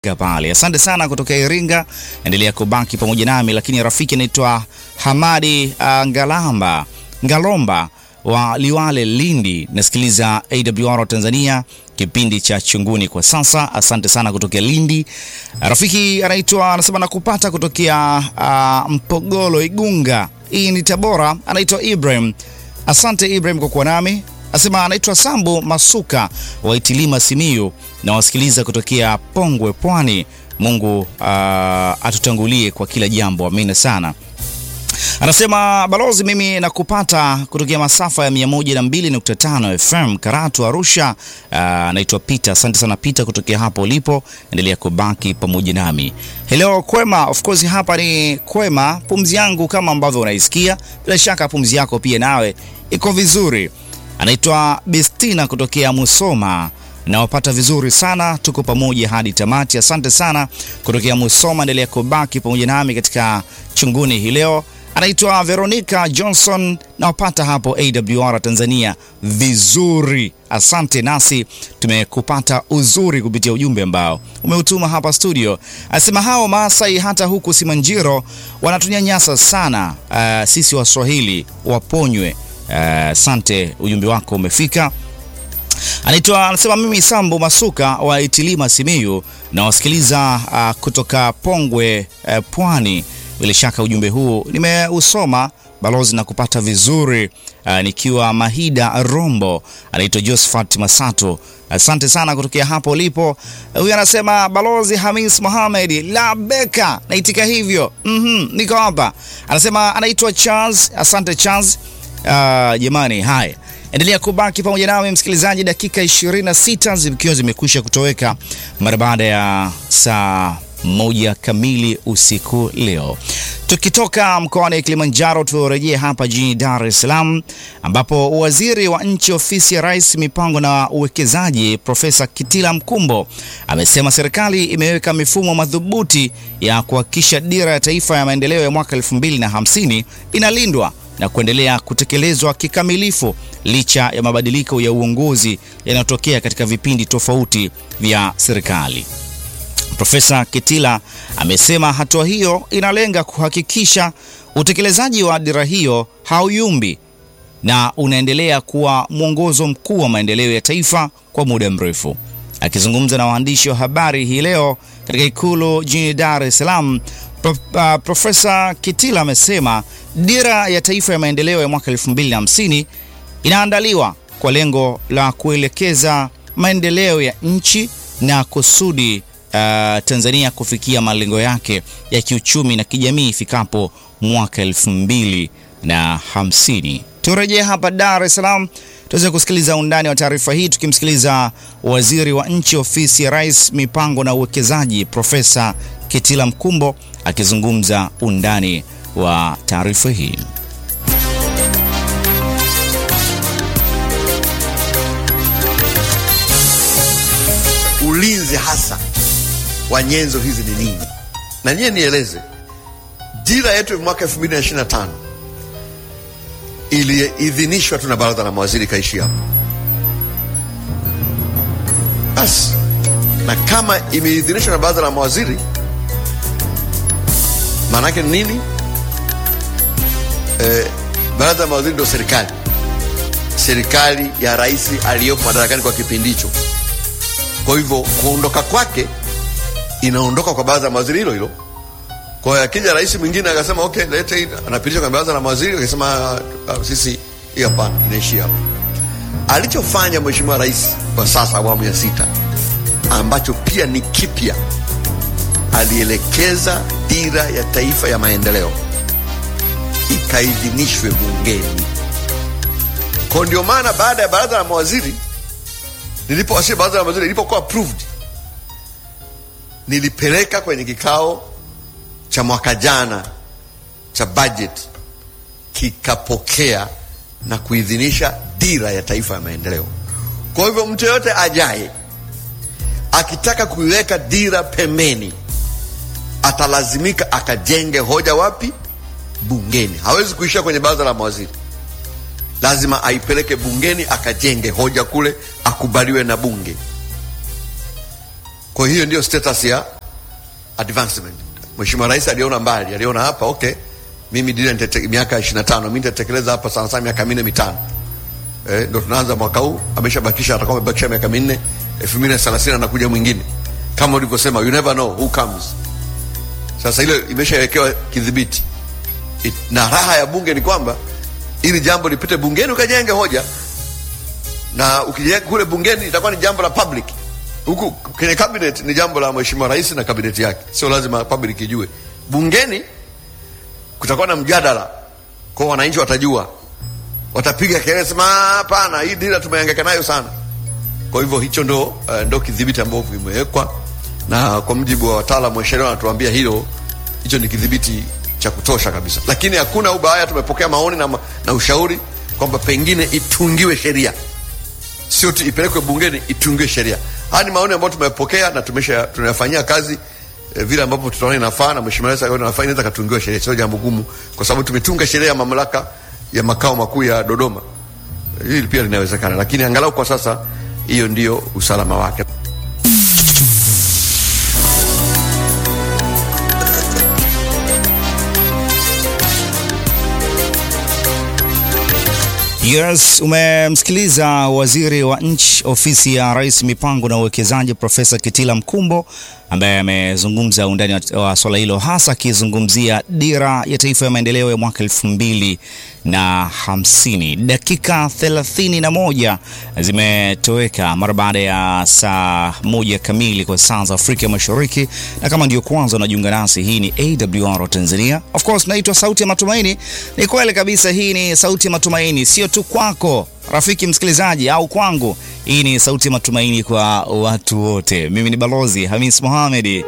pale. Asante sana kutoka Iringa, endelea kubaki pamoja nami. Lakini rafiki anaitwa Hamadi uh, Ngalamba Ngalomba wa Liwale, Lindi, nasikiliza AWR Tanzania, kipindi cha Chunguni kwa sasa. Asante sana kutokea Lindi. Rafiki anaitwa anasema nakupata kutokea uh, Mpogolo, Igunga, hii ni Tabora. Anaitwa Ibrahim. Asante Ibrahim kwa kuwa nami asema anaitwa Sambo Masuka wa Itilima Simiyu na wasikiliza kutokea Pongwe Pwani. Mungu uh, atutangulie kwa kila jambo, amina sana. Anasema balozi, mimi nakupata kutokea masafa ya 102.5 FM Karatu Arusha. Anaitwa uh, Peter. Asante sana Peter kutokea hapo ulipo, endelea kubaki pamoja nami. Hello kwema, of course hapa ni kwema. Pumzi yangu kama ambavyo unaisikia, bila shaka pumzi yako pia nawe iko vizuri. Anaitwa Bestina kutokea Musoma, nawapata vizuri sana, tuko pamoja hadi tamati. Asante sana kutokea Musoma, endelea kubaki pamoja nami katika chunguni hii leo. Anaitwa Veronica Johnson, nawapata hapo AWR Tanzania vizuri, asante. Nasi tumekupata uzuri kupitia ujumbe ambao umeutuma hapa studio. Anasema hao Maasai hata huku Simanjiro wanatunyanyasa sana. Uh, sisi Waswahili waponywe. Asante, uh, ujumbe wako umefika. Anaitwa anasema mimi Sambo Masuka wa Itilima Simiyu na wasikiliza uh, kutoka Pongwe uh, Pwani. Bila shaka ujumbe huu nimeusoma balozi na kupata vizuri uh, nikiwa Mahida Rombo. Anaitwa Josephat Masato, asante sana kutokea hapo ulipo. Huyu uh, anasema balozi Hamis Mohamed Labeka, naitika hivyo mm -hmm, niko hapa. Anasema anaitwa Charles, asante Charles. Uh, jamani, haya endelea kubaki pamoja nami msikilizaji, dakika 26 zikiwa zimekwisha kutoweka mara baada ya saa moja kamili usiku leo. Tukitoka mkoani Kilimanjaro, turejee hapa jijini Dar es Salaam ambapo waziri wa nchi ofisi ya Rais mipango na uwekezaji Profesa Kitila Mkumbo amesema serikali imeweka mifumo madhubuti ya kuhakikisha dira ya taifa ya maendeleo ya mwaka 2050 inalindwa na kuendelea kutekelezwa kikamilifu licha ya mabadiliko ya uongozi yanayotokea katika vipindi tofauti vya serikali. Profesa Kitila amesema hatua hiyo inalenga kuhakikisha utekelezaji wa dira hiyo hauyumbi na unaendelea kuwa mwongozo mkuu wa maendeleo ya taifa kwa muda mrefu. Akizungumza na waandishi wa habari hii leo katika Ikulu jijini Dar es Salaam, Pro, uh, Profesa Kitila amesema dira ya taifa ya maendeleo ya mwaka 2050 inaandaliwa kwa lengo la kuelekeza maendeleo ya nchi na kusudi Uh, Tanzania kufikia malengo yake ya kiuchumi na kijamii ifikapo mwaka elfu mbili na hamsini. Turejee hapa Dar es Salaam tuweze kusikiliza undani wa taarifa hii tukimsikiliza waziri wa nchi ofisi ya Rais mipango na uwekezaji Profesa Kitila Mkumbo akizungumza undani wa taarifa hii. Ulinzi hasa wa nyenzo hizi ni nini? Na nyie nieleze, dira yetu ya mwaka 2025 iliidhinishwa tu na baraza la mawaziri ikaishi hapo basi. Na kama imeidhinishwa na baraza la mawaziri, maana yake nini? Eh, baraza la mawaziri ndio serikali, serikali ya rais aliyopo madarakani kwa kipindi hicho. Kwa hivyo kuondoka kwake inaondoka kwa baraza la mawaziri hilo hilo. Kwa hiyo akija rais mwingine akasema okay, lete hii, anapitisha kwenye baraza la mawaziri, akasema uh, sisi hii hapana, inaishia hapo. Alichofanya mheshimiwa rais kwa sasa awamu ya sita, ambacho pia ni kipya, alielekeza dira ya taifa ya maendeleo ikaidhinishwe bungeni. Kwa ndio maana baada ya baraza la mawaziri nilipowasili, baraza la mawaziri ilipokuwa approved nilipeleka kwenye kikao cha mwaka jana cha budget, kikapokea na kuidhinisha dira ya taifa ya maendeleo. Kwa hivyo mtu yoyote ajaye akitaka kuiweka dira pembeni, atalazimika akajenge hoja wapi? Bungeni. Hawezi kuishia kwenye baraza la mawaziri, lazima aipeleke bungeni, akajenge hoja kule, akubaliwe na bunge. Kwa hiyo ndio status ya advancement. Mheshimiwa Rais aliona mbali, aliona hapa okay, mimi dira nitete, miaka 25 mimi nitatekeleza hapa sana sana miaka minne mitano. Eh, ndo tunaanza mwaka huu, ameshabakisha atakuwa amebakisha miaka minne, 2030 anakuja mwingine. Kama ulivyosema, you never know who comes. Sasa ile imeshawekewa kidhibiti. It- Na raha ya bunge ni kwamba ili jambo lipite bungeni ukajenge hoja na ukijenga kule bungeni itakuwa ni jambo la public. Huku kwenye cabinet ni jambo la mheshimiwa rais na kabineti yake, sio lazima public ijue. Bungeni kutakuwa na mjadala, kwa wananchi watajua, watapiga kelele, sema "Ah, hapana, hii dira tumehangaika nayo sana. Kwa hivyo hicho ndo, uh, ndo kidhibiti ambavyo vimewekwa, na kwa mujibu wa wataalamu wa sheria wanatuambia hilo, hicho ni kidhibiti cha kutosha kabisa, lakini hakuna ubaya. Tumepokea maoni na, ma- na ushauri kwamba pengine itungiwe sheria sio tu ipelekwe bungeni itungiwe sheria. Haya ni maoni ambayo tumepokea na tumesha tunayafanyia kazi eh, vile ambavyo tutaona inafaa na mheshimiwa rais akaona inafaa, inaweza katungiwa sheria, sio jambo gumu, kwa sababu tumetunga sheria ya mamlaka ya makao makuu ya Dodoma. Hili pia linawezekana, lakini angalau kwa sasa hiyo ndio usalama wake. Yes, umemsikiliza waziri wa nchi ofisi ya rais mipango na uwekezaji Profesa Kitila Mkumbo ambaye amezungumza undani wa- wa swala hilo hasa akizungumzia dira ya taifa ya maendeleo ya mwaka elfu mbili na hamsini. Dakika thelathini na moja zimetoweka mara baada ya saa moja kamili kwa saa za Afrika Mashariki, na kama ndio kwanza unajiunga nasi, hii ni AWR Tanzania. Of course naitwa Sauti ya Matumaini. Ni kweli kabisa, hii ni Sauti ya Matumaini, sio tu kwako rafiki msikilizaji au kwangu. Hii ni Sauti ya Matumaini kwa watu wote. Mimi ni Balozi Hamis Mohamed.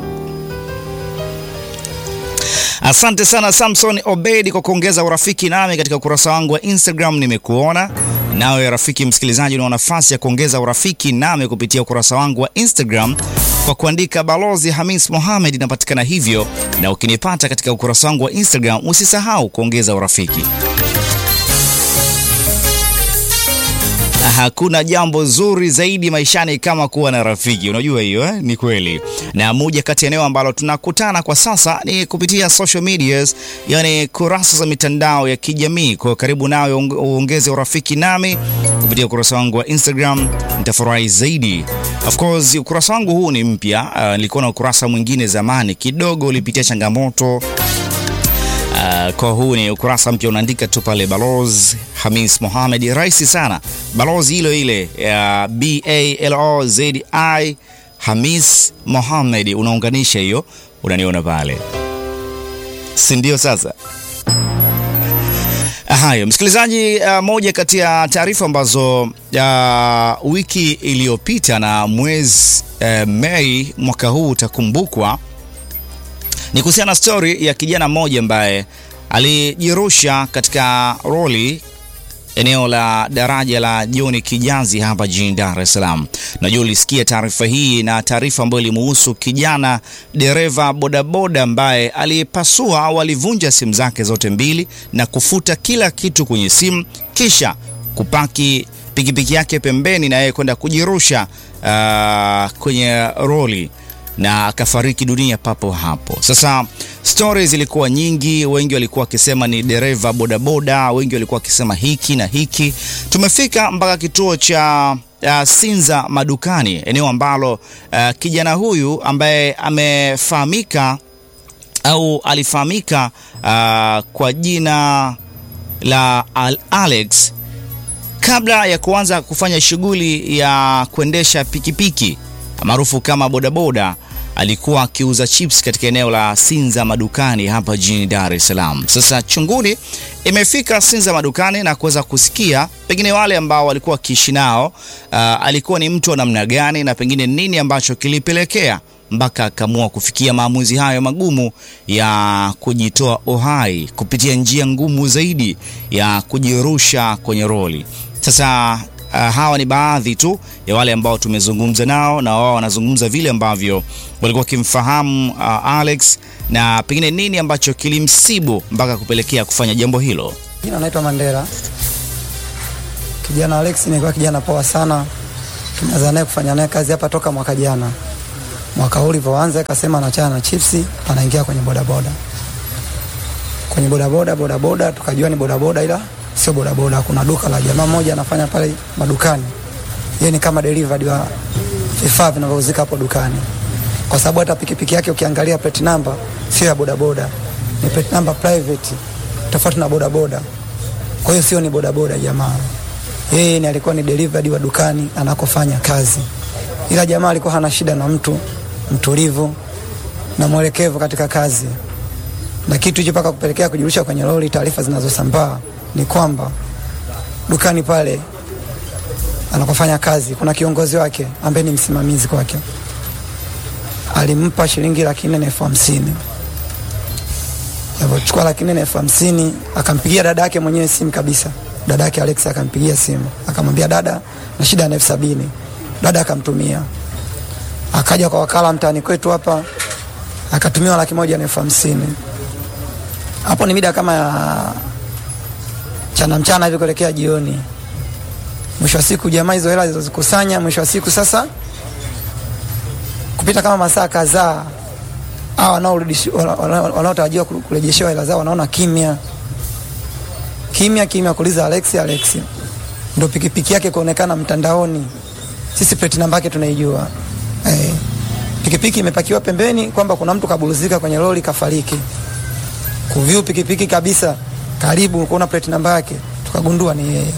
Asante sana Samson Obedi kwa kuongeza urafiki nami katika ukurasa wangu wa Instagram. Nimekuona nawe rafiki msikilizaji, una nafasi ya kuongeza urafiki nami kupitia ukurasa wangu wa Instagram kwa kuandika Balozi Hamis Mohamed, inapatikana hivyo, na ukinipata katika ukurasa wangu wa Instagram usisahau kuongeza urafiki. Hakuna jambo zuri zaidi maishani kama kuwa na rafiki. Unajua hiyo eh? Ni kweli. Na moja kati ya eneo ambalo tunakutana kwa sasa ni kupitia social medias, yani kurasa za mitandao ya kijamii. Kwa hiyo karibu nawe uong- uongeze urafiki nami kupitia ukurasa wangu wa Instagram, nitafurahi zaidi. Of course ukurasa wangu huu ni mpya. Uh, nilikuwa na ukurasa mwingine zamani kidogo ulipitia changamoto Uh, kwa huu ni ukurasa mpya, unaandika tu pale Balozi Hamis Mohamed, rahisi sana, balozi ile ile ya B A L O Z I Hamis Mohamed, unaunganisha hiyo, unaniona pale, si ndio? Sasa hayo msikilizaji, uh, moja kati ya taarifa ambazo uh, wiki iliyopita na mwezi uh, Mei mwaka huu utakumbukwa ni kuhusiana na stori ya kijana mmoja ambaye alijirusha katika roli eneo la daraja la John Kijazi hapa jijini Dar es Salaam. Najua ulisikia taarifa hii na taarifa ambayo ilimuhusu kijana dereva bodaboda ambaye alipasua au alivunja simu zake zote mbili na kufuta kila kitu kwenye simu kisha kupaki pikipiki yake pembeni na yeye kwenda kujirusha uh, kwenye roli na akafariki dunia papo hapo. Sasa stori zilikuwa nyingi, wengi walikuwa wakisema ni dereva bodaboda, wengi walikuwa wakisema hiki na hiki. Tumefika mpaka kituo cha uh, Sinza Madukani, eneo ambalo uh, kijana huyu ambaye amefahamika au alifahamika uh, kwa jina la Al Alex kabla ya kuanza kufanya shughuli ya kuendesha pikipiki maarufu kama bodaboda alikuwa akiuza chips katika eneo la Sinza Madukani hapa jijini Dar es Salaam. Sasa chunguni imefika Sinza Madukani na kuweza kusikia pengine wale ambao walikuwa wakiishi nao, uh, alikuwa ni mtu wa namna gani na pengine nini ambacho kilipelekea mpaka akaamua kufikia maamuzi hayo magumu ya kujitoa uhai kupitia njia ngumu zaidi ya kujirusha kwenye roli. Sasa uh, hawa ni baadhi tu ya wale ambao tumezungumza nao na wao wanazungumza vile ambavyo walikuwa wakimfahamu uh, Alex na pengine nini ambacho kilimsibu mpaka kupelekea kufanya jambo hilo. Jina naitwa Mandela. Kijana Alex nilikuwa kijana poa sana, tumeanza naye kufanya naye kazi hapa toka mwaka jana. Mwaka huu ulivyoanza, akasema anachana na chipsi, anaingia kwenye bodaboda. Kwenye bodaboda bodaboda, tukajua ni bodaboda, ila sio bodaboda. Kuna duka la jamaa mmoja anafanya pale madukani, yeye ni kama delivery wa vifaa vinavyouzika hapo dukani, kwa sababu hata pikipiki yake ukiangalia plate number sio ya bodaboda, ni plate number private, tofauti na bodaboda. Kwa hiyo sio ni bodaboda jamaa, yeye ni alikuwa ni delivery wa dukani anakofanya kazi, ila jamaa alikuwa hana shida na mtu, mtulivu na mwelekevu katika kazi, na kitu hicho mpaka kupelekea kujirusha kwenye lori. Taarifa zinazosambaa ni kwamba dukani pale anakofanya kazi kuna kiongozi wake ambaye ni msimamizi kwake, alimpa shilingi laki nne na elfu hamsini alivyochukua laki nne na elfu hamsini akampigia dada yake mwenyewe simu kabisa. Dada yake Alex akampigia simu akamwambia, dada na shida na elfu sabini. Dada akamtumia, akaja kwa wakala mtaani kwetu hapa akatumiwa laki moja na elfu hamsini. Hapo ni mida kama ya chana mchana hivi kuelekea jioni. Mwisho wa siku jamaa hizo hela zilizozikusanya, mwisho wa siku sasa, kupita kama masaa kadhaa, hao wanaotarajiwa kurejeshewa hela zao wanaona kimya kimya kimya, kuuliza Alex, Alex ndo pikipiki yake kuonekana mtandaoni, sisi plate namba yake tunaijua. Eh, pikipiki imepakiwa pembeni kwamba kuna mtu kabuluzika kwenye lori kafariki. Kuviu pikipiki kabisa karibu kuona plate namba yake, tukagundua ni yeye.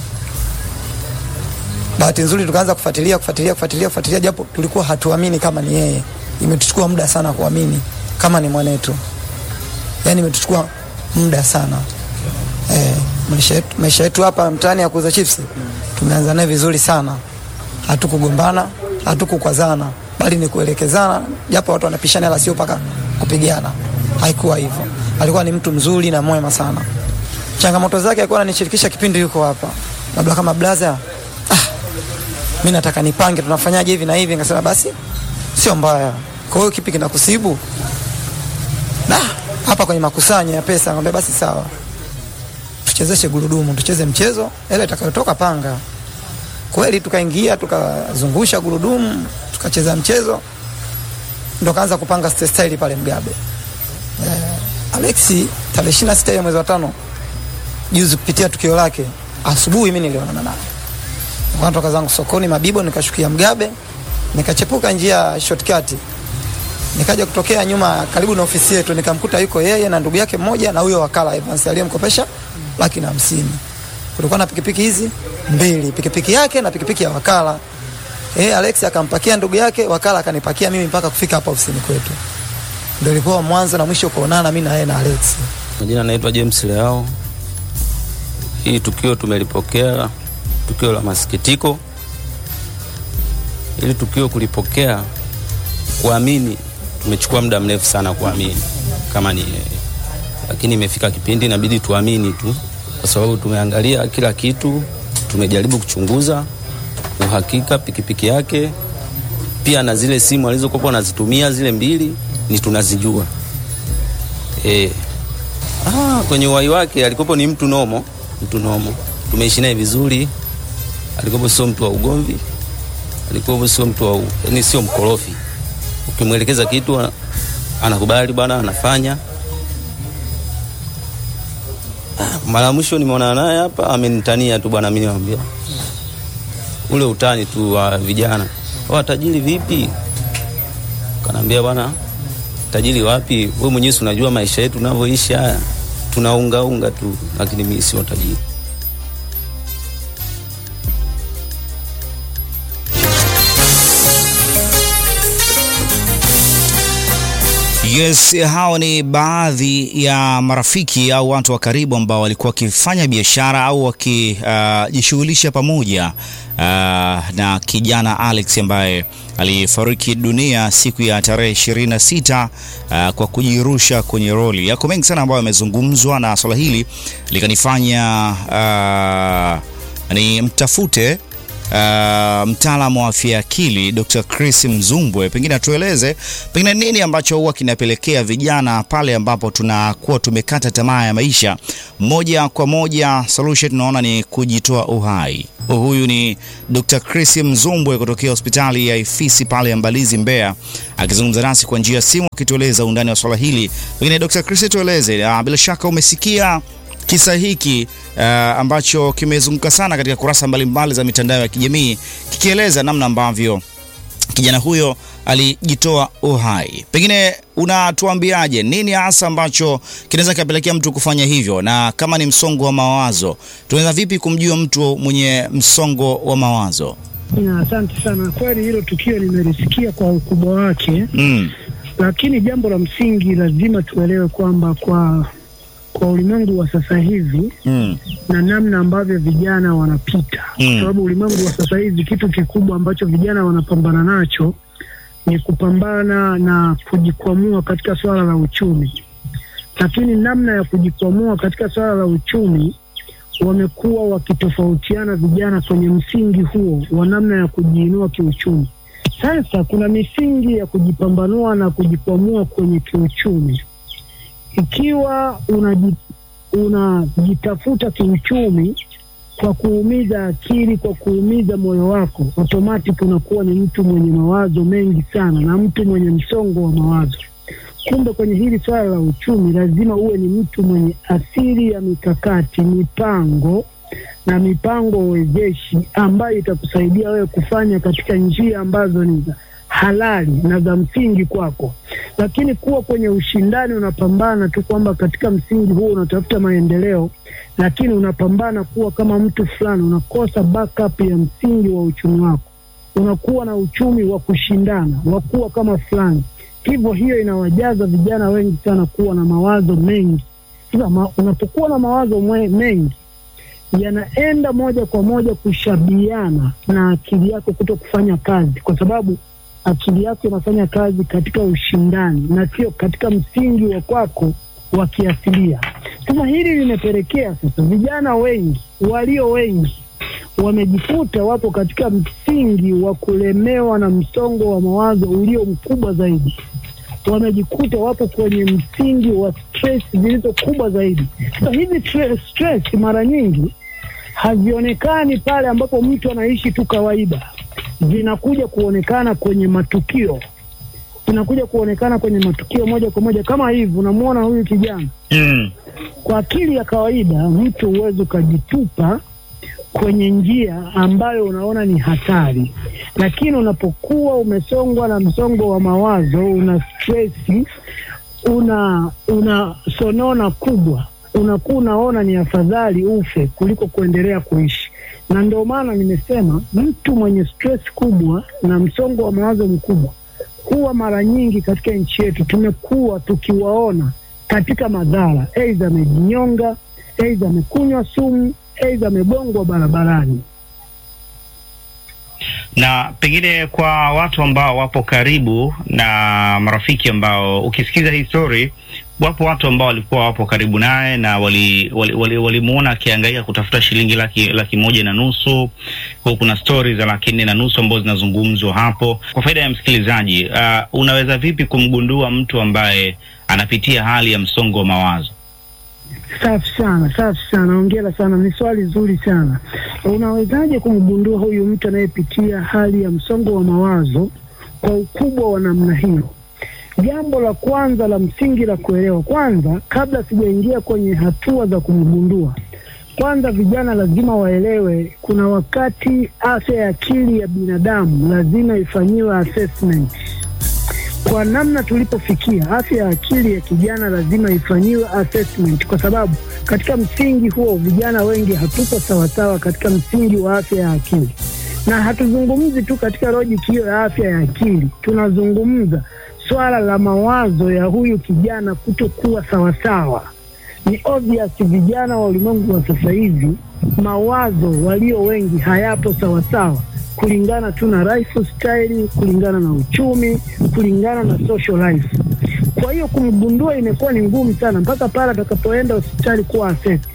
Bahati nzuri tukaanza kufuatilia kufuatilia kufuatilia kufuatilia, japo tulikuwa hatuamini kama ni yeye. Imetuchukua muda sana kuamini kama ni mwanetu, yani imetuchukua muda sana. Eh, maisha yetu maisha yetu hapa mtaani ya kuuza chips tumeanza naye vizuri sana, hatukugombana hatukukwazana, bali ni kuelekezana, japo watu wanapishana, ila sio mpaka kupigana. Haikuwa hivyo, alikuwa ni mtu mzuri na mwema sana. Changamoto zake alikuwa ananishirikisha kipindi yuko hapa, labda kama blaza, ah, mimi nataka nipange, tunafanyaje hivi na hivi. Nikasema basi sio mbaya. Kwa hiyo kipi kinakusibu? Na hapa kwenye makusanyo ya pesa, ngambia basi sawa, tuchezeshe gurudumu, tucheze mchezo, ile itakayotoka panga. Kweli tukaingia tukazungusha gurudumu, tukacheza mchezo, ndo kaanza kupanga style pale Mgabe. Eh, Alexi tarehe 26 ya mwezi wa tano juzi kupitia tukio lake asubuhi, mimi nilionana naye nikatoka zangu sokoni Mabibo, nikashukia Mgabe, nikachepuka njia shortcut, nikaja kutokea nyuma karibu na ofisi yetu, nikamkuta yuko yeye na ndugu yake mmoja na huyo wakala Evans aliyemkopesha laki na hamsini. Kulikuwa na pikipiki hizi mbili, pikipiki yake na pikipiki ya wakala. Eh, Alex akampakia ndugu yake, wakala akanipakia mimi mpaka kufika hapa ofisini kwetu. Ndio ilikuwa mwanzo na mwisho kuonana mimi na yeye na Alex. Majina naitwa James Leao. Hii tukio tumelipokea tukio la masikitiko. Ili tukio kulipokea, kuamini, tumechukua muda mrefu sana kuamini kama ni yeye, lakini imefika kipindi inabidi tuamini tu, kwa sababu tumeangalia kila kitu, tumejaribu kuchunguza uhakika pikipiki yake, pia na zile simu alizokuwa anazitumia zile mbili ni tunazijua. E, ah, kwenye uhai wake alikopo ni mtu nomo, mtu nomo, tumeishi naye vizuri alikuwa sio mtu wa ugomvi, alikuwa sio mtu wa yani, sio mkorofi. Ukimwelekeza kitu anakubali bwana, anafanya. Mara mwisho nimeona naye hapa, amenitania tu bwana, mimi niambia ule utani tu wa vijana, wa tajiri vipi? Kanaambia bwana, tajiri wapi? Wewe mwenyewe unajua maisha yetu tunavyoishi haya, tunaungaunga tu, lakini mimi sio tajiri. Yes, hao ni baadhi ya marafiki au watu wa karibu ambao walikuwa wakifanya biashara au wakijishughulisha uh, pamoja uh, na kijana Alex ambaye alifariki dunia siku ya tarehe 26 uh, kwa kujirusha kwenye roli. Yako mengi sana ambayo yamezungumzwa na swala hili likanifanya uh, ni mtafute uh, mtaalamu wa afya ya akili Dr. Chris Mzumbwe, pengine atueleze pengine nini ambacho huwa kinapelekea vijana pale ambapo tunakuwa tumekata tamaa ya maisha, moja kwa moja solution tunaona ni kujitoa uhai. Huyu ni Dr. Chris Mzumbwe kutokea hospitali ya Ifisi pale Mbalizi, Mbeya, akizungumza nasi kwa njia ya simu akitueleza undani wa swala hili. Pengine Dr. Chris, tueleze, uh, bila shaka umesikia kisa hiki uh, ambacho kimezunguka sana katika kurasa mbalimbali za mitandao ya kijamii kikieleza namna ambavyo kijana huyo alijitoa uhai. Pengine unatuambiaje, nini hasa ambacho kinaweza kikapelekea mtu kufanya hivyo, na kama ni msongo wa mawazo, tunaweza vipi kumjua mtu mwenye msongo wa mawazo? Na asante sana. Kweli hilo tukio nimelisikia kwa ukubwa wake, Mm. lakini jambo la msingi lazima tuelewe kwamba kwa kwa ulimwengu wa sasa hivi Mm. na namna ambavyo vijana wanapita, Mm. kwa sababu ulimwengu wa sasa hivi kitu kikubwa ambacho vijana wanapambana nacho ni kupambana na kujikwamua katika swala la uchumi, lakini namna ya kujikwamua katika swala la uchumi wamekuwa wakitofautiana vijana kwenye msingi huo wa namna ya kujiinua kiuchumi. Sasa kuna misingi ya kujipambanua na kujikwamua kwenye kiuchumi. Ikiwa unaji- unajitafuta kiuchumi kwa kuumiza akili, kwa kuumiza moyo wako, automatic unakuwa ni mtu mwenye mawazo mengi sana na mtu mwenye msongo wa mawazo. Kumbe kwenye hili swala la uchumi lazima uwe ni mtu mwenye asili ya mikakati, mipango na mipango wezeshi ambayo itakusaidia wewe kufanya katika njia ambazo ni za halali na za msingi kwako. Lakini kuwa kwenye ushindani, unapambana tu kwamba katika msingi huo unatafuta maendeleo, lakini unapambana kuwa kama mtu fulani, unakosa backup ya msingi wa uchumi wako, unakuwa na uchumi wa kushindana, wa kuwa kama fulani hivyo hiyo inawajaza vijana wengi sana kuwa na mawazo mengi. Sasa ma, unapokuwa na mawazo mwe, mengi yanaenda moja kwa moja kushabiana na akili yako kuto kufanya kazi, kwa sababu akili yako inafanya kazi katika ushindani na sio katika msingi wa kwako wa kiasilia. Sasa hili limepelekea sasa vijana wengi walio wengi wamejikuta wapo katika msingi wa kulemewa na msongo wa mawazo ulio mkubwa zaidi. Wamejikuta wapo kwenye msingi wa stress zilizo kubwa zaidi. Sasa hizi tre- stress mara nyingi hazionekani pale ambapo mtu anaishi tu kawaida, zinakuja kuonekana kwenye matukio, zinakuja kuonekana kwenye matukio moja kwa moja. Kama hivi unamwona huyu kijana Mm. kwa akili ya kawaida mtu huwezi ukajitupa kwenye njia ambayo unaona ni hatari, lakini unapokuwa umesongwa na msongo wa mawazo, una stresi, una una sonona kubwa, unakuwa unaona ni afadhali ufe kuliko kuendelea kuishi. Na ndio maana nimesema mtu mwenye stress kubwa na msongo wa mawazo mkubwa huwa mara nyingi katika nchi yetu tumekuwa tukiwaona katika madhara, aidha amejinyonga, aidha amekunywa sumu, aidha amegongwa barabarani. na pengine kwa watu ambao wapo karibu na marafiki ambao ukisikiza hii story, wapo watu ambao walikuwa wapo karibu naye na walimuona wali, wali, wali akiangaika kutafuta shilingi laki, laki moja na nusu. Kwa kuna stori za laki nne na nusu ambazo zinazungumzwa hapo. Kwa faida ya msikilizaji, uh, unaweza vipi kumgundua mtu ambaye anapitia hali ya msongo wa mawazo? Safi sana, safi sana, ongera sana, ni swali zuri sana. Unawezaje kumgundua huyu mtu anayepitia hali ya msongo wa mawazo kwa ukubwa wa namna hiyo? Jambo la kwanza la msingi la kuelewa, kwanza, kabla sijaingia kwenye hatua za kumgundua, kwanza vijana lazima waelewe, kuna wakati afya ya akili ya binadamu lazima ifanyiwe assessment kwa namna tulipofikia, afya ya akili ya kijana lazima ifanyiwe assessment, kwa sababu katika msingi huo vijana wengi hatupo sawasawa katika msingi wa afya ya akili, na hatuzungumzi tu katika logic hiyo ya afya ya akili, tunazungumza swala la mawazo ya huyu kijana kutokuwa sawasawa. Ni obvious vijana wa ulimwengu wa sasa hivi mawazo walio wengi hayapo sawasawa kulingana tu na lifestyle, kulingana na uchumi, kulingana na social life. Kwa hiyo kumgundua imekuwa ni ngumu sana, mpaka pale atakapoenda hospitali kuwa assessed.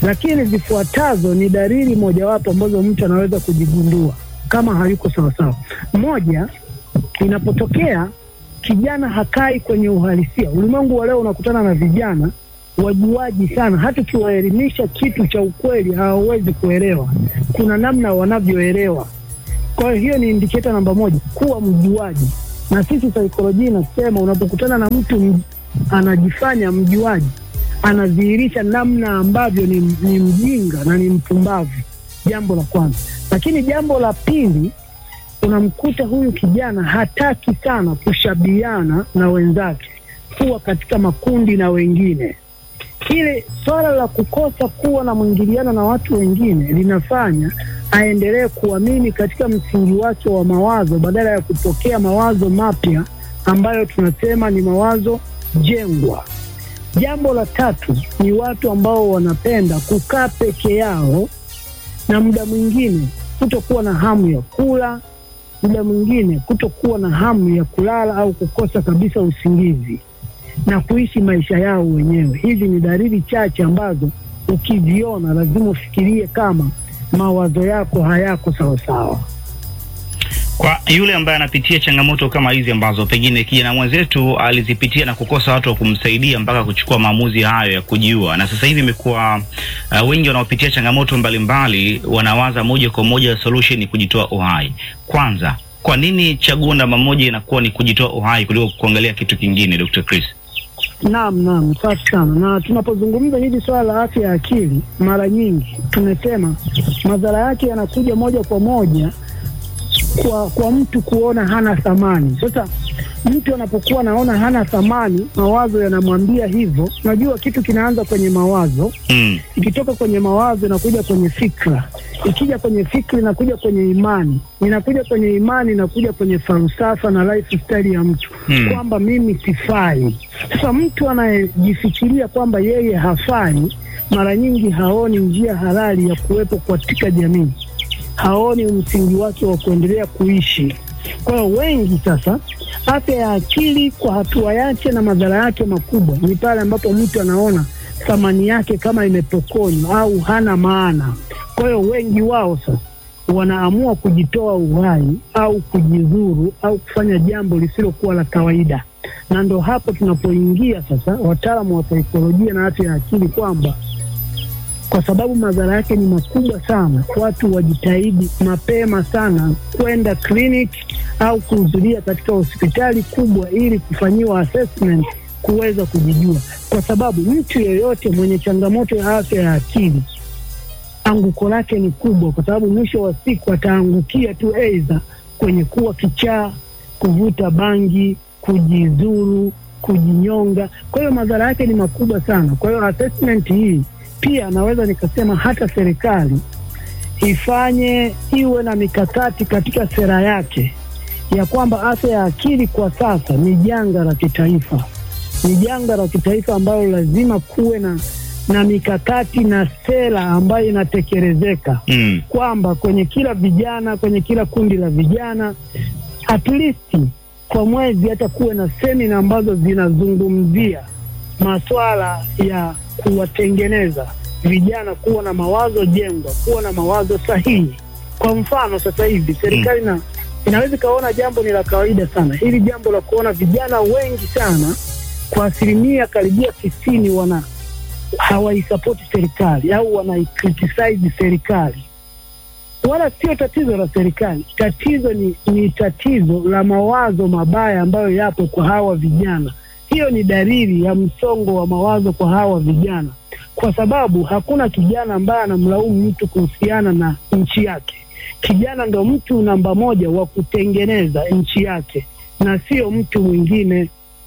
lakini zifuatazo ni dalili mojawapo ambazo mtu anaweza kujigundua kama hayuko sawasawa. Moja, inapotokea kijana hakai kwenye uhalisia. Ulimwengu wa leo unakutana na vijana wajuaji sana, hata ukiwaelimisha kitu cha ukweli hawawezi kuelewa. Kuna namna wanavyoelewa. Kwa hiyo hiyo ni indiketa namba moja, kuwa mjuaji. Na sisi saikolojia inasema unapokutana na mtu m- anajifanya mjuaji, anadhihirisha namna ambavyo ni, ni mjinga na ni mpumbavu, jambo la kwanza. Lakini jambo la pili, unamkuta huyu kijana hataki sana kushabiana na wenzake, kuwa katika makundi na wengine. Ile swala la kukosa kuwa na mwingiliano na watu wengine linafanya aendelee kuamini katika msingi wake wa mawazo badala ya kupokea mawazo mapya ambayo tunasema ni mawazo jengwa. Jambo la tatu ni watu ambao wanapenda kukaa peke yao na muda mwingine kutokuwa na hamu ya kula, muda mwingine kutokuwa na hamu ya kulala au kukosa kabisa usingizi na kuishi maisha yao wenyewe. Hizi ni dalili chache ambazo ukiziona lazima ufikirie kama mawazo yako hayako sawasawa. Kwa yule ambaye anapitia changamoto kama hizi ambazo pengine kijana mwenzetu alizipitia na kukosa watu wa kumsaidia mpaka kuchukua maamuzi hayo ya kujiua, na sasa hivi imekuwa uh, wengi wanaopitia changamoto mbalimbali wanawaza moja kwa moja solution ni kujitoa uhai. Kwanza, kwa nini chaguo namba moja inakuwa ni kujitoa uhai kuliko kuangalia kitu kingine, Dr. Chris? Naam, naam, safi sana. Na tunapozungumza hili swala la afya ya akili, mara nyingi tumesema madhara yake yanakuja moja kwa moja kwa kwa mtu kuona hana thamani. Sasa mtu anapokuwa anaona hana thamani, mawazo yanamwambia hivyo. Unajua kitu kinaanza kwenye mawazo, Mm. ikitoka kwenye mawazo inakuja kwenye fikra, ikija kwenye fikra inakuja kwenye imani, inakuja kwenye imani inakuja kwenye falsafa na lifestyle ya mtu Hmm. kwamba mimi sifai. Sasa mtu anayejifikiria kwamba yeye hafai, mara nyingi haoni njia halali ya kuwepo katika jamii, haoni msingi wake wa kuendelea kuishi. Kwa hiyo wengi sasa, afya ya akili kwa hatua yake na madhara yake makubwa ni pale ambapo mtu anaona thamani yake kama imepokonywa au hana maana. Kwa hiyo wengi wao sasa wanaamua kujitoa uhai au kujidhuru au kufanya jambo lisilokuwa la kawaida, na ndo hapo tunapoingia sasa, wataalamu wa saikolojia na afya ya akili, kwamba kwa sababu madhara yake ni makubwa sana, watu wajitahidi mapema sana kwenda kliniki au kuhudhuria katika hospitali kubwa ili kufanyiwa assessment kuweza kujijua, kwa sababu mtu yeyote mwenye changamoto ya afya ya akili anguko lake ni kubwa, kwa sababu mwisho wa siku ataangukia tu aidha kwenye kuwa kichaa, kuvuta bangi, kujizuru, kujinyonga. Kwa hiyo madhara yake ni makubwa sana. Kwa hiyo assessment hii pia naweza nikasema hata serikali ifanye iwe na mikakati katika sera yake ya kwamba afya ya akili kwa sasa ni janga la kitaifa, ni janga la kitaifa ambalo lazima kuwe na na mikakati na sera ambayo inatekelezeka Mm. kwamba kwenye kila vijana, kwenye kila kundi la vijana at least kwa mwezi hata kuwe na semina ambazo zinazungumzia maswala ya kuwatengeneza vijana kuwa na mawazo jengwa, kuwa na mawazo sahihi. Kwa mfano sasa hivi serikali na inaweza ikaona jambo ni la kawaida sana, hili jambo la kuona vijana wengi sana kwa asilimia karibia tisini wana hawaisapoti serikali au wanaikritisize serikali. Wala sio tatizo la serikali, tatizo ni, ni tatizo la mawazo mabaya ambayo yapo kwa hawa vijana. Hiyo ni dalili ya msongo wa mawazo kwa hawa vijana, kwa sababu hakuna kijana ambaye anamlaumu mtu kuhusiana na nchi yake. Kijana ndo mtu namba moja wa kutengeneza nchi yake na sio mtu mwingine.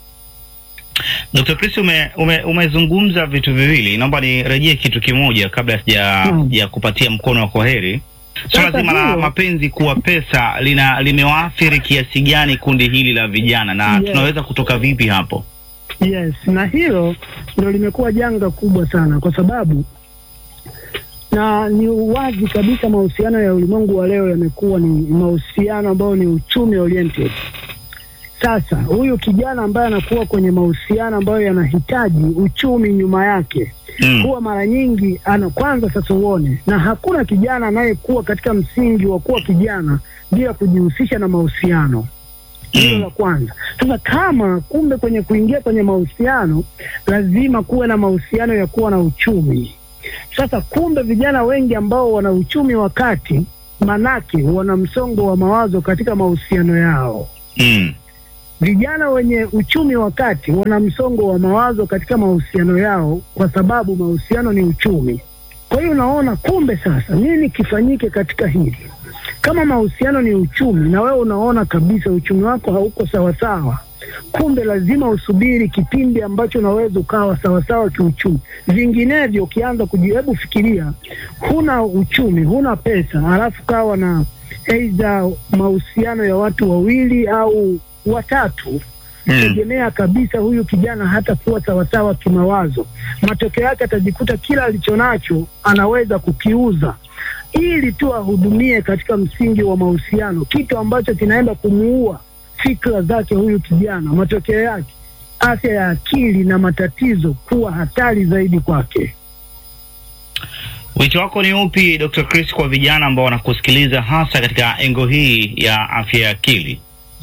Dr. Chris ume, ume, umezungumza vitu viwili, naomba nirejee kitu kimoja kabla sija Mm. ya kupatia mkono wa kwaheri. Swala Sasa zima la hiyo- mapenzi kuwa pesa lina limewaathiri kiasi gani kundi hili la vijana na Yes. tunaweza kutoka vipi hapo? Yes, na hilo ndo limekuwa janga kubwa sana, kwa sababu na ni wazi kabisa mahusiano ya ulimwengu wa leo yamekuwa ni mahusiano ambayo ni uchumi oriented. Sasa huyu kijana ambaye anakuwa kwenye mahusiano ambayo yanahitaji uchumi nyuma yake, Mm. huwa mara nyingi ana kwanza sasa uone, na hakuna kijana anayekuwa katika msingi wa kuwa kijana bila kujihusisha na mahusiano. Hilo Mm. la kwanza. Sasa kama kumbe kwenye kuingia kwenye mahusiano lazima kuwe na mahusiano ya kuwa na uchumi. Sasa kumbe vijana wengi ambao wana uchumi wa kati, manake wana msongo wa mawazo katika mahusiano yao. Mm. Vijana wenye uchumi wa kati wana msongo wa mawazo katika mahusiano yao, kwa sababu mahusiano ni uchumi. Kwa hiyo unaona, kumbe sasa nini kifanyike katika hili? Kama mahusiano ni uchumi na wewe unaona kabisa uchumi wako hauko sawasawa, kumbe lazima usubiri kipindi ambacho unaweza ukawa sawasawa kiuchumi. Vinginevyo ukianza kujihebu, fikiria, huna uchumi, huna pesa, halafu kawa na aidha mahusiano ya watu wawili au watatu Mm. tegemea kabisa huyu kijana hata kuwa sawasawa kimawazo. Matokeo yake atajikuta kila alichonacho anaweza kukiuza ili tu ahudumie katika msingi wa mahusiano, kitu ambacho kinaenda kumuua fikra zake huyu kijana. Matokeo yake afya ya akili na matatizo kuwa hatari zaidi kwake. Wito wako ni upi Dr. Chris kwa vijana ambao wanakusikiliza hasa katika engo hii ya afya ya akili?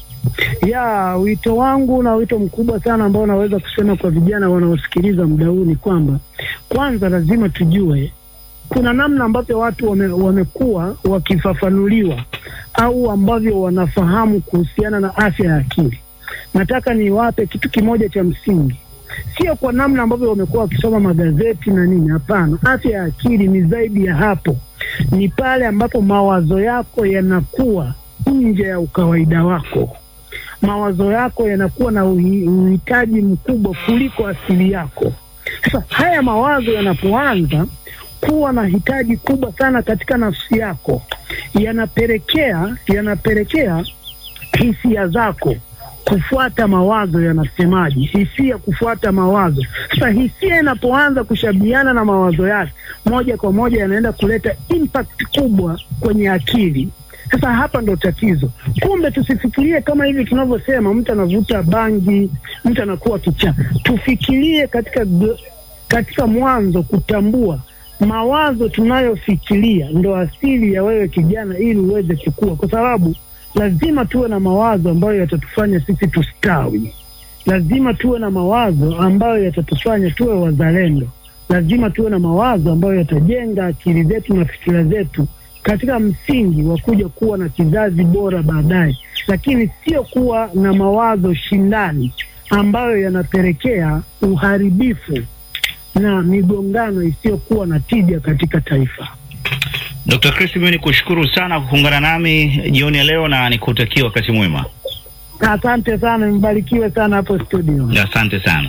ya wito wangu na wito mkubwa sana ambao naweza kusema kwa vijana wanaosikiliza muda huu ni kwamba kwanza lazima tujue kuna namna ambavyo watu wame, wamekuwa wakifafanuliwa au ambavyo wanafahamu kuhusiana na afya ya akili. Nataka niwape kitu kimoja cha msingi, sio kwa namna ambavyo wamekuwa wakisoma magazeti na nini. Hapana, afya ya akili ni zaidi ya hapo, ni pale ambapo mawazo yako yanakuwa nje ya ukawaida wako mawazo yako yanakuwa na uhi- uhitaji mkubwa kuliko asili yako. Sasa haya mawazo yanapoanza kuwa na hitaji kubwa sana katika nafsi yako, yanapelekea yanapelekea hisia zako kufuata mawazo yanasemaje, hisia kufuata mawazo. Sasa hisia inapoanza kushabiana na mawazo yake, moja kwa moja yanaenda kuleta impact kubwa kwenye akili. Sasa hapa ndo tatizo. Kumbe tusifikirie kama hivi tunavyosema, mtu anavuta bangi, mtu anakuwa kichaa. Tufikirie katika g- katika mwanzo kutambua mawazo tunayofikiria ndo asili ya wewe kijana, ili uweze kukua, kwa sababu lazima tuwe na mawazo ambayo yatatufanya sisi tustawi. Lazima tuwe na mawazo ambayo yatatufanya tuwe wazalendo. Lazima tuwe na mawazo ambayo yatajenga akili zetu na fikira zetu katika msingi wa kuja kuwa na kizazi bora baadaye, lakini sio kuwa na mawazo shindani ambayo yanapelekea uharibifu na migongano isiyokuwa na tija katika taifa. Dr. Chris, mimi nikushukuru sana kwa kuungana nami jioni ya leo na nikutakia wakati mwema. Asante sana, mbarikiwe sana hapo studio. Asante sana.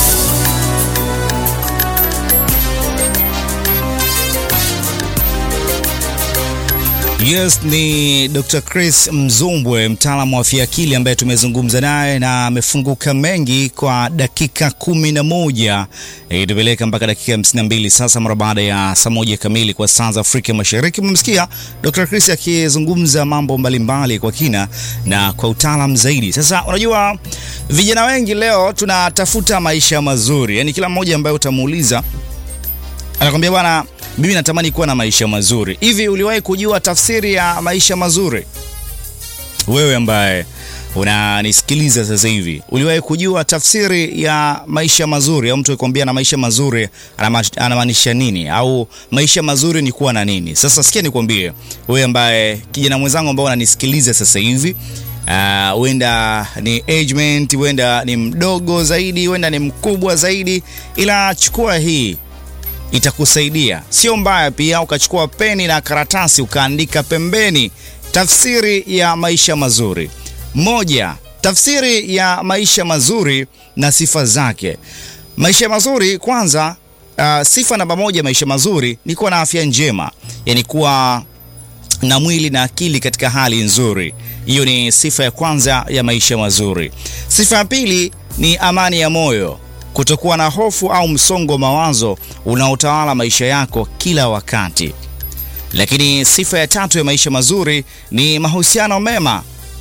Yes, ni Dr. Chris Mzumbwe, mtaalamu wa afya akili ambaye tumezungumza naye na amefunguka mengi kwa dakika kumi na moja itupeleka mpaka dakika hamsini na mbili sasa, mara baada ya saa moja kamili kwa saa za Afrika Mashariki. Mmemsikia Dr. Chris akizungumza mambo mbalimbali kwa kina na kwa utaalam zaidi. Sasa unajua vijana wengi leo tunatafuta maisha mazuri, yaani kila mmoja ambaye utamuuliza anakwambia bwana, mimi natamani kuwa na maisha mazuri. Hivi uliwahi kujua tafsiri ya maisha mazuri? Wewe ambaye unanisikiliza sasa hivi, uliwahi kujua tafsiri ya maisha mazuri? Au mtu akikwambia na maisha mazuri anama- anamaanisha nini, au maisha mazuri ni kuwa na nini? Sasa sikia nikwambie, wewe ambaye kijana mwenzangu ambao unanisikiliza sasa hivi Ah, huenda ni agement, huenda ni mdogo zaidi, huenda ni mkubwa zaidi, ila chukua hii itakusaidia. Sio mbaya pia ukachukua peni na karatasi ukaandika pembeni tafsiri ya maisha mazuri. Moja, tafsiri ya maisha mazuri na sifa zake. Maisha mazuri kwanza, uh, sifa namba moja maisha mazuri ni kuwa na afya njema, yani kuwa na mwili na akili katika hali nzuri. Hiyo ni sifa ya kwanza ya maisha mazuri. Sifa ya pili ni amani ya moyo, kutokuwa na hofu au msongo wa mawazo unaotawala maisha yako kila wakati. Lakini sifa ya tatu ya maisha mazuri ni mahusiano mema,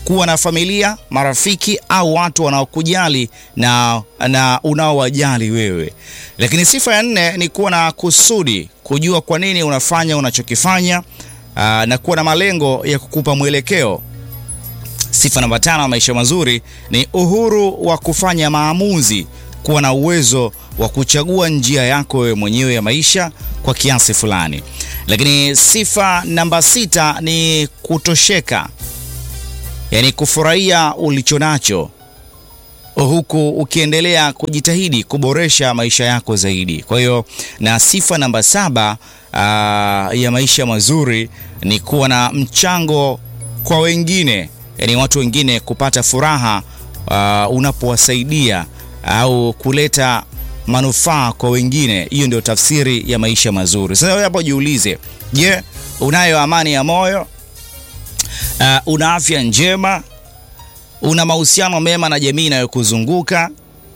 kuwa na familia, marafiki au watu wanaokujali na, na unaowajali wewe. Lakini sifa ya nne ni kuwa na kusudi, kujua kwa nini unafanya unachokifanya, aa, na kuwa na malengo ya kukupa mwelekeo. Sifa namba tano ya maisha mazuri ni uhuru wa kufanya maamuzi, kuwa na uwezo wa kuchagua njia yako wewe mwenyewe ya maisha kwa kiasi fulani. Lakini sifa namba sita ni kutosheka, yaani kufurahia ulicho nacho huku ukiendelea kujitahidi kuboresha maisha yako zaidi. Kwa hiyo na sifa namba saba aa, ya maisha mazuri ni kuwa na mchango kwa wengine, yaani watu wengine kupata furaha aa, unapowasaidia au kuleta manufaa kwa wengine. Hiyo ndio tafsiri ya maisha mazuri. Sasa wewe hapo jiulize, je, unayo amani ya moyo? Uh, una afya njema? Una mahusiano mema na jamii inayokuzunguka?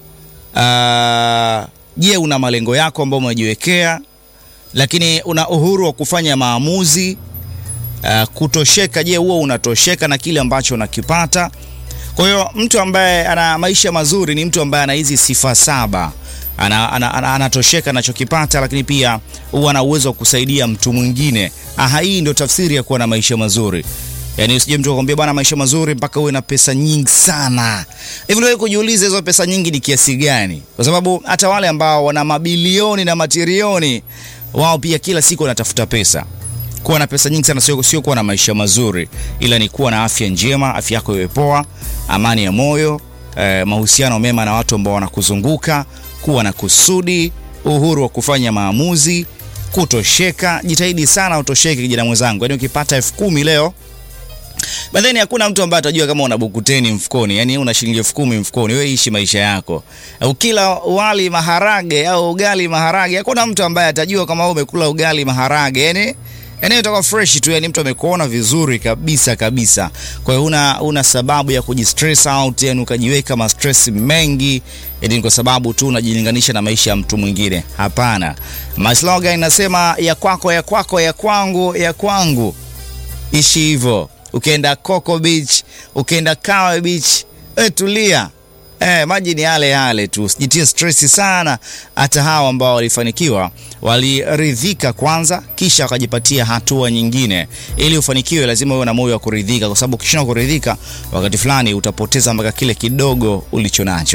Uh, je, una malengo yako ambayo umejiwekea? Lakini una uhuru wa kufanya maamuzi? Uh, kutosheka, je, huo unatosheka na kile ambacho unakipata? Kwa hiyo mtu ambaye ana maisha mazuri ni mtu ambaye ana hizi sifa saba anatosheka ana, ana, ana anachokipata, lakini pia huwa ana uwezo wa kusaidia mtu mwingine. Aha, hii ndio tafsiri ya kuwa na maisha mazuri. Yaani usije mtu akwambia bwana, maisha mazuri mpaka uwe na pesa nyingi sana. Hivi wewe kujiuliza hizo pesa nyingi ni kiasi gani? Kwa sababu hata wale ambao wana mabilioni na matrilioni wao pia kila siku wanatafuta pesa. Kuwa na pesa nyingi sana sio sio kuwa na maisha mazuri, ila ni kuwa na afya njema, afya yako iwe poa, amani ya moyo, eh, mahusiano mema na watu ambao wanakuzunguka kuwa na kusudi, uhuru wa kufanya maamuzi, kutosheka. Jitahidi sana utosheke, kijana mwenzangu. Yaani ukipata elfu kumi leo Badheni hakuna mtu ambaye atajua kama una buku teni mfukoni, yani una shilingi elfu kumi mfukoni. Wewe ishi maisha yako. Ukila wali maharage au ugali maharage, hakuna mtu ambaye atajua kama wewe umekula ugali maharage. Yani yani utakuwa fresh tu, yani mtu amekuona vizuri kabisa kabisa. Kwa hiyo una una sababu ya kujistress out, yani ukajiweka ma stress mengi, yani kwa sababu tu unajilinganisha na maisha ya mtu mwingine. Hapana. My slogan inasema ya kwako ya kwako ya kwangu ya kwangu. Ishi hivyo. Ukienda Coco Beach, ukienda Kawe Beach, e, tulia. E, maji ni yale yale tu, usijitie stress sana. Hata hawa ambao walifanikiwa waliridhika kwanza, kisha wakajipatia hatua nyingine. Ili ufanikiwe, lazima uwe na moyo wa kuridhika, kwa sababu ukishindwa kuridhika, wakati fulani utapoteza mpaka kile kidogo ulicho nacho.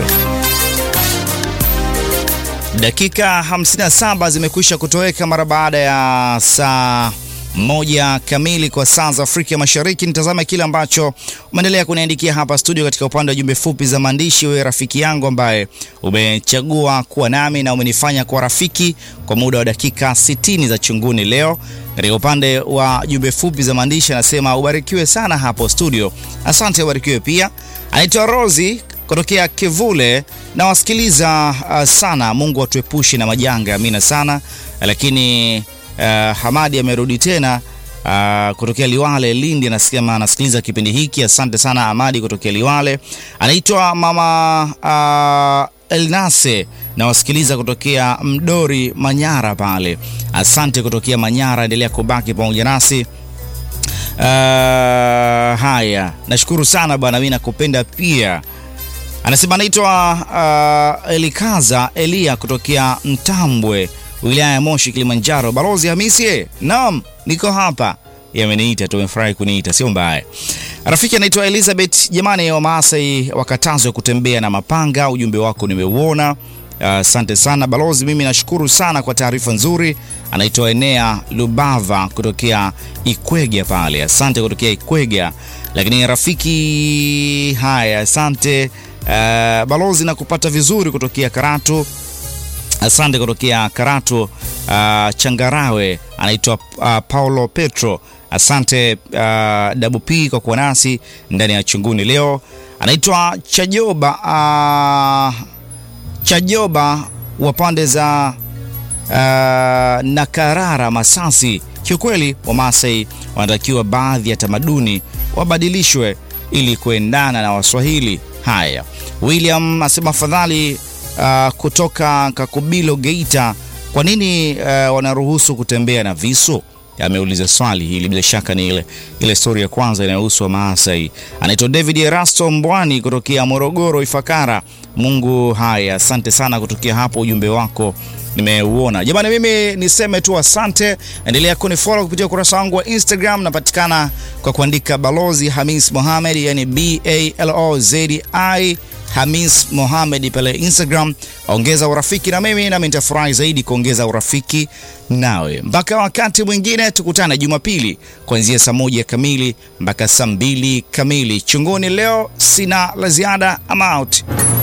Dakika 57 zimekwisha kutoweka mara baada ya saa moja kamili kwa saa za Afrika Mashariki. Nitazame kile ambacho umeendelea kuniandikia hapa studio katika upande wa jumbe fupi za maandishi. Wewe rafiki yangu ambaye umechagua kuwa nami na umenifanya kuwa rafiki kwa muda wa dakika 60 za chunguni leo. Katika upande wa jumbe fupi za maandishi anasema ubarikiwe sana hapo studio. Asante, ubarikiwe pia. Anaitwa Rosi kutokea Kivule na wasikiliza uh, sana. Mungu atuepushe na majanga, amina sana. Lakini Uh, Hamadi amerudi tena uh, kutokea Liwale Lindi, anasema anasikiliza kipindi hiki. Asante sana Hamadi kutokea Liwale. Anaitwa mama uh, Elnase na wasikiliza kutokea Mdori Manyara pale. Asante kutokea Manyara, endelea kubaki pamoja nasi. Uh, haya, nashukuru sana bwana, mimi nakupenda pia. Anasema anaitwa uh, Elikaza Elia kutokea Mtambwe wilaya ya Moshi, Kilimanjaro. Balozi Hamisi, naam, niko hapa. Yameniita, tumefurahi kuniita, sio mbaya. Rafiki anaitwa Elizabeth. Jamani, wa Maasai wakatazwe kutembea na mapanga. Ujumbe wako nimeuona, asante uh, sana balozi. Mimi nashukuru sana kwa taarifa nzuri. Anaitwa Enea Lubava kutokea Ikwega pale, asante kutokea Ikwega. Lakini rafiki, haya, asante uh, balozi, na kupata vizuri kutokea Karatu Asante kutokea Karatu uh, Changarawe. Anaitwa uh, Paulo Petro. Asante uh, Dabu P kwa kuwa nasi ndani ya chunguni leo. Anaitwa Chajoba uh, Chajoba wa pande za uh, Nakarara Masasi. Kiukweli Wamasai wanatakiwa baadhi ya tamaduni wabadilishwe ili kuendana na Waswahili. Haya, William asema afadhali Uh, kutoka Kakubilo Geita, kwa nini uh, wanaruhusu kutembea na visu? ameuliza swali hili, bila shaka ni ile ile stori ya kwanza inayohusu wa Maasai. Anaitwa David Erasto Mbwani kutokea Morogoro Ifakara. Mungu haya, asante sana kutokea hapo, ujumbe wako nimeuona jamani. Mimi niseme tu asante, endelea kunifollow kupitia ukurasa wangu wa Instagram, napatikana kwa kuandika Balozi Hamis Mohamed, yani B A L O Z I Hamis Mohamed pale Instagram. Ongeza urafiki na mimi, nami nitafurahi zaidi kuongeza urafiki nawe. Mpaka wakati mwingine, tukutane Jumapili kuanzia saa moja kamili mpaka saa mbili kamili. Chunguni leo sina la ziada, I'm out.